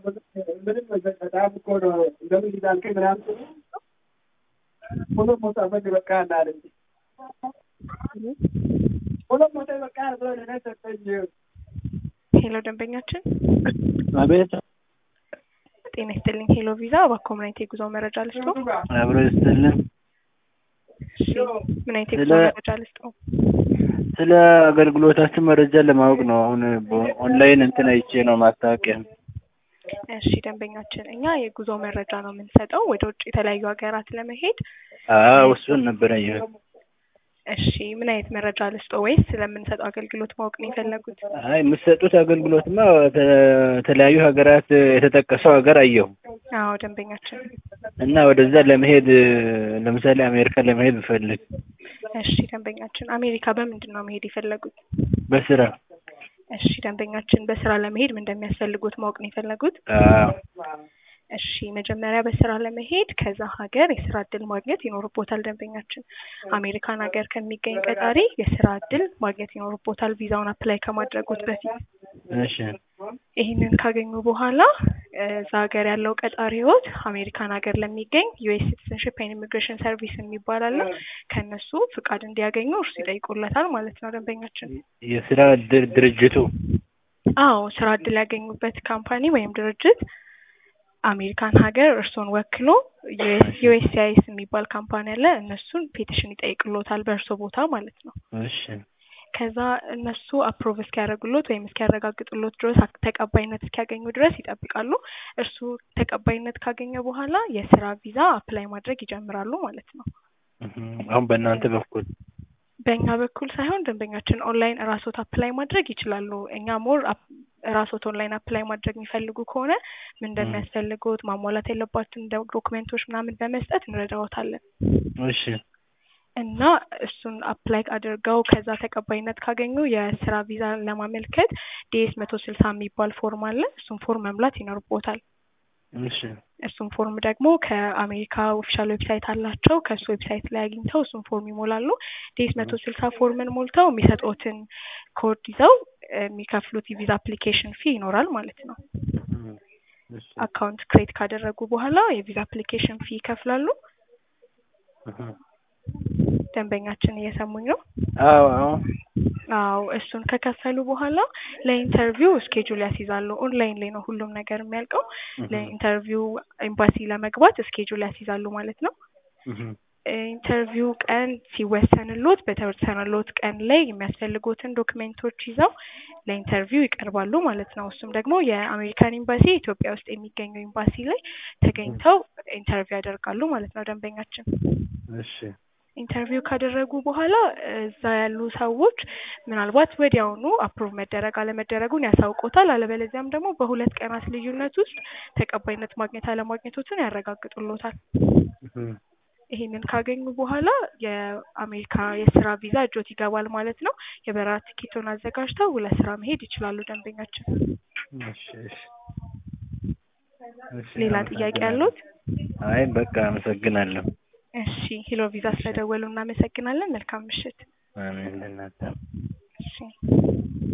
ምንም በጣም እኮ ነው እንደምን ይላልከኝ ምናምን ሁሉም ሞታ በግ በቃ አላለኝ ሁሉም ሞታ በቃ ብሎ ለእኔ ሰጠኝ። ሄሎ ደንበኛችን አቤት ጤና ይስጥልኝ። ሄሎ ቪዛ በኮምናይት የጉዞ መረጃ ልስጦ? አብሮ ይስጥልን። እሺ ምን አይነት የጉዞ ስለ- መረጃ ልስጦ? ስለ አገልግሎታችን መረጃ ለማወቅ ነው። አሁን ኦንላይን እንትን አይቼ ነው ማስታወቂያ። እሺ ደንበኛችን እኛ የጉዞ መረጃ ነው የምንሰጠው ወደ ውጭ የተለያዩ ሀገራት ለመሄድ። አዎ እሱን ነበረ ይሄ እሺ ምን አይነት መረጃ ልስጦ ወይስ ስለምንሰጠው አገልግሎት ማወቅ ነው የፈለጉት? አይ የምትሰጡት አገልግሎትማ ተ- የተለያዩ ሀገራት የተጠቀሰው ሀገር አየሁ አዎ ደንበኛችን እና ወደዛ ለመሄድ ለምሳሌ አሜሪካ ለመሄድ ብፈልግ እሺ ደንበኛችን አሜሪካ በምንድን ነው መሄድ የፈለጉት? በስራ እሺ ደንበኛችን በስራ ለመሄድ ምን እንደሚያስፈልጉት ማወቅ ነው የፈለጉት? አዎ እሺ መጀመሪያ በስራ ለመሄድ ከዛ ሀገር የስራ እድል ማግኘት ይኖርቦታል። ደንበኛችን አሜሪካን ሀገር ከሚገኝ ቀጣሪ የስራ እድል ማግኘት ይኖርቦታል ቪዛውን አፕላይ ከማድረጉት በፊት። እሺ ይህንን ካገኙ በኋላ እ፣ እዛ ሀገር ያለው ቀጣሪዎት አሜሪካን ሀገር ለሚገኝ ዩኤስ ሲቲዝንሽፕ ኤንድ ኢሚግሬሽን ሰርቪስ የሚባል አለ። ከእነሱ ፍቃድ እንዲያገኙ እርሱ ይጠይቁለታል ማለት ነው ደንበኛችን። የስራ ድር- ድርጅቱ አዎ ስራ እድል ያገኙበት ካምፓኒ ወይም ድርጅት አሜሪካን ሀገር እርስዎን ወክሎ ዩኤስሲአይኤስ የሚባል ካምፓኒ አለ። እነሱን ፔቲሽን ይጠይቅሎታል በእርሶ ቦታ ማለት ነው። እሺ ከዛ እነሱ አፕሮቭ እስኪያደርጉሎት ወይም እስኪያረጋግጡሎት ድረስ አክ- ተቀባይነት እስኪያገኙ ድረስ ይጠብቃሉ። እርሱ ተቀባይነት ካገኘ በኋላ የስራ ቪዛ አፕላይ ማድረግ ይጀምራሉ ማለት ነው። እህም፣ አሁን በእናንተ በኩል በእኛ በኩል ሳይሆን ደንበኛችን ኦንላይን እራስዎት አፕላይ ማድረግ ይችላሉ። እኛ ሞር እራስዎት ኦንላይን አፕላይ ማድረግ የሚፈልጉ ከሆነ ምን እንደሚያስፈልጉት ማሟላት ያለባቸውን ደ- ዶክመንቶች ምናምን በመስጠት እንረዳዎታለን እሺ እና እሱን አፕላይ አድርገው ከዛ ተቀባይነት ካገኙ የስራ ቪዛ ለማመልከት ዲኤስ መቶ ስልሳ የሚባል ፎርም አለ። እሱን ፎርም መምላት ይኖርቦታል። እሺ እሱን ፎርም ደግሞ ከአሜሪካ ኦፊሻል ዌብሳይት አላቸው። ከእሱ ዌብሳይት ላይ አግኝተው እሱን ፎርም ይሞላሉ። ዲኤስ መቶ ስልሳ ፎርምን ሞልተው የሚሰጡትን ኮድ ይዘው እ፣ የሚከፍሉት የቪዛ አፕሊኬሽን ፊ ይኖራል ማለት ነው። እህም፣ እሺ አካውንት ክሬት ካደረጉ በኋላ የቪዛ አፕሊኬሽን ፊ ይከፍላሉ። እህም። ደንበኛችን እየሰሙኝ ነው? አዎ አዎ አዎ እሱን ከከፈሉ በኋላ ለኢንተርቪው ስኬጁል ያስይዛሉ። ኦንላይን ላይ ነው ሁሉም ነገር የሚያልቀው። ለኢንተርቪው ኤምባሲ ለመግባት ስኬጁል ያስይዛሉ ማለት ነው። እህም፣ ኢንተርቪው ቀን ሲወሰንሎት በተወሰነሎት ቀን ላይ የሚያስፈልጉትን ዶክሜንቶች ይዘው ለኢንተርቪው ይቀርባሉ ማለት ነው። እሱም ደግሞ የአሜሪካን ኤምባሲ ኢትዮጵያ ውስጥ የሚገኘው ኤምባሲ ላይ ተገኝተው ኢንተርቪው ያደርጋሉ ማለት ነው ደንበኛችን። እሺ ኢንተርቪው ካደረጉ በኋላ እዛ ያሉ ሰዎች ምናልባት ወዲያውኑ አፕሩቭ መደረግ አለመደረጉን ያሳውቆታል። አለበለዚያም ደግሞ በሁለት ቀናት ልዩነት ውስጥ ተቀባይነት ማግኘት አለማግኘቶትን ያረጋግጡሎታል። እህም፣ ይሄንን ካገኙ በኋላ የአሜሪካ የስራ ቪዛ እጆት ይገባል ማለት ነው። የበረራ ትኬቶን አዘጋጅተው ለስራ መሄድ ይችላሉ ደንበኛችን። እሺ እሺ እሺ፣ ሌላ ጥያቄ አመሰግናለሁ። ያሉት? አይ በቃ አመሰግናለሁ። እሺ ሂሎ ቪዛ ስለደወሉ እናመሰግናለን። መልካም ምሽት። አሜን ለእናንተ እሺ